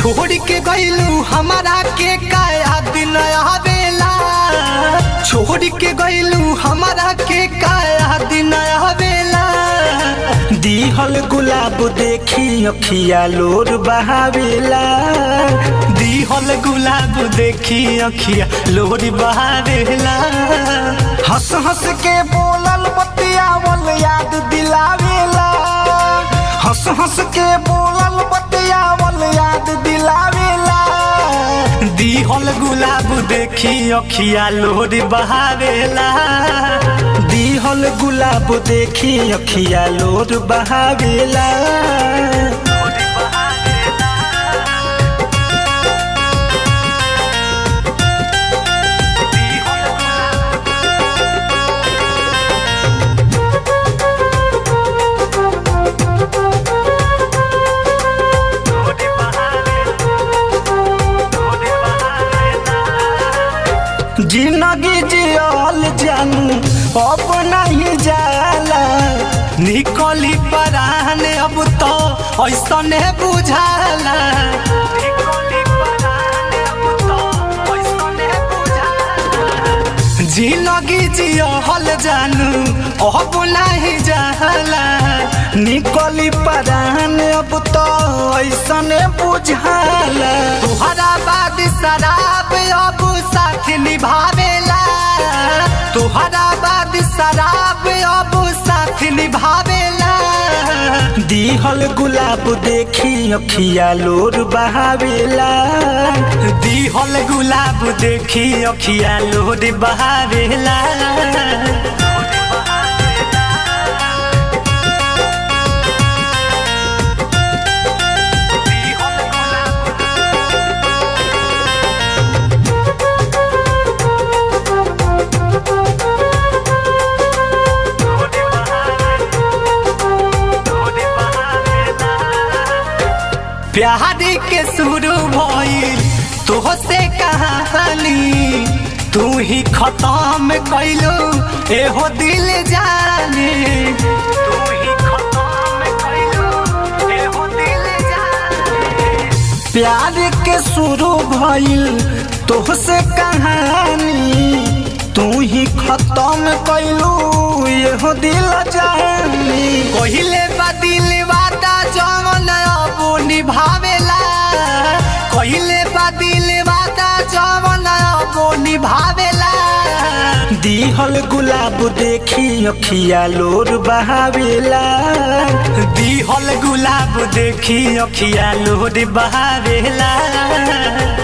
छोड़ के गईलू हमारा के काया दिन आवेला छोड़ के गईलू हमारा के काया दिन आवेला दिहल गुलाब देखी अखिया लोर बहावेला दिहल गुलाब देखी अखिया लोरी बहावेला हंस हंस के बोलल बतियावल याद दिलावेला हंस हंस के बोलल बतियावल याद दिलावेला दिहल गुलाब देखी अखिया लोरी बहावेला दिहल गुलाब देखी अखिया लोर बहावेला जिंदगी जियल जानू अब नहीं जाला निकली परान अब तो ऐसने बुझाला जिंदगी जियल जानू अब नहीं जाला निकली परान अब तो ऐसन बुझाला तुहरा बाद शराब अब साथ निभावेला तुहरा बाद शराब अब साथ निभावेला दिहल गुलाब देखी अखिया लोर बहावेला दिहल गुलाब देखी अखिया लोर बहावेला प्यार के शुरू भइल तोहसे कहानी तू ही खत्म कैलो एहो दिल जाने तू ही खत्म कैलो एहो दिल जाने प्यार के शुरू भइल तोहसे कहानी तू ही खत्म कैलू यहो दिल जानी कहिले बदिल वादा जमन अब निभावेला कहिले बदिल वादा जमन अब निभावेला दिहल गुलाब देखी अखिया लोर बहावेला दिहल गुलाब देखी अखिया लोर बहावेला